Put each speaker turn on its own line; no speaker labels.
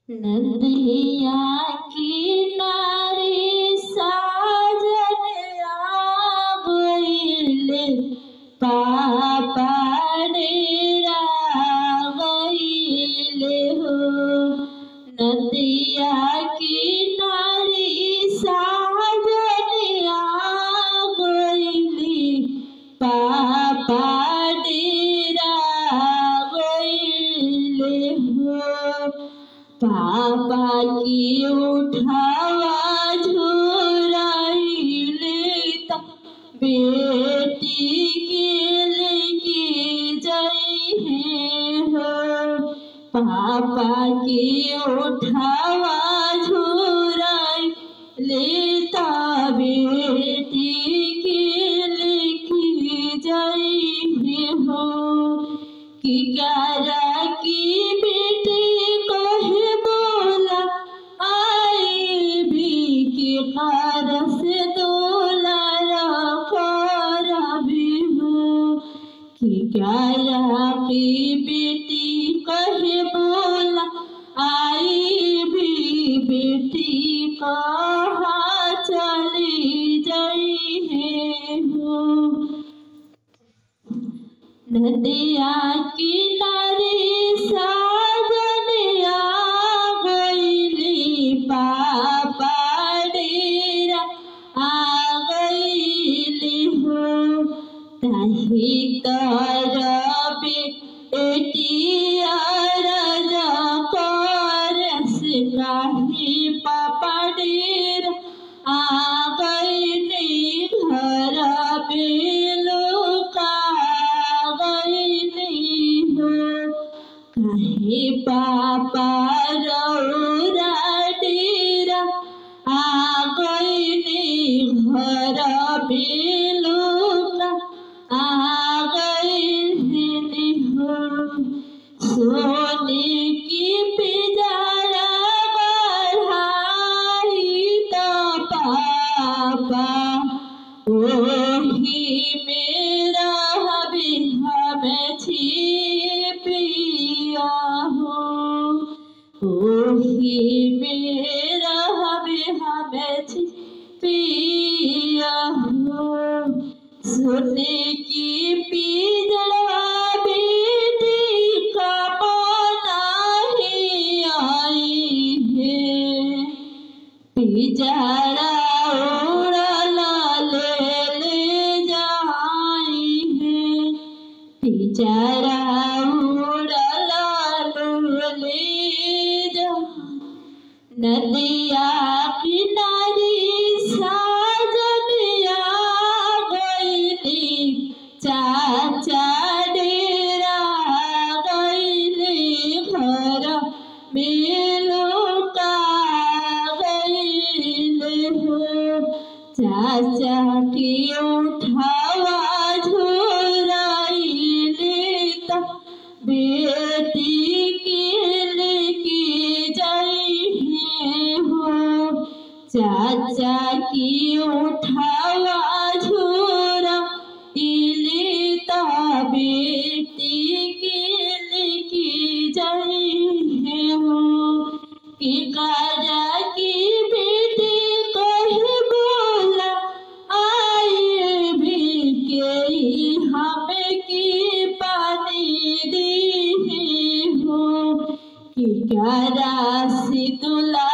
नदिया किनारे साजन आगइले पापा डेरा गइले हो नदिया किनारे साजन आगइले पापा डेरा गइले हो पापा की उठावा झुराइले त बेटी के लेके जइहे हो पापा की उठावा झुराइले त बेटी के लेके जइहे हो कि गारा की बेटी कहे बोला आई भी के कार से दोला कर भी हो कि गारा की बेटी कहे बोला आई भी बेटी कहाँ चली जाई है हो नदिया किनारे साजनिया गईली पापा डेरा आ गईली हो ताही करबे एटिया राजा परस काही पापा डेरा आ गईली घर बेलुका गईली हो कहे पापा रौरा डेरा आ गईली घर बेलुका आ गईली हो सोने की पिजारा बढ़ाई तो पापा ओही मेरा हबी हमें छिपिया हो ओही मेरा हबी हमें छिपिया हो सुने की पिजड़ा बेटी का बनाही आई है पिजड़ा उड़ला ले ले जाई है पिजड़ा उड़ला ले जा नदिया किनारी साजनिया गईली चाचा डेरा गईली घर मिलुका गईले हो चाचा की उठावा झुराइले त बेटी के लेके जाइहे हो चाचा की उठावा झोरा इले त बेटी के लेके जाइहे हो कि काजा की बेटी कहे बोला आए भी के हमें की पानी दी हो कि क्या राशि तुला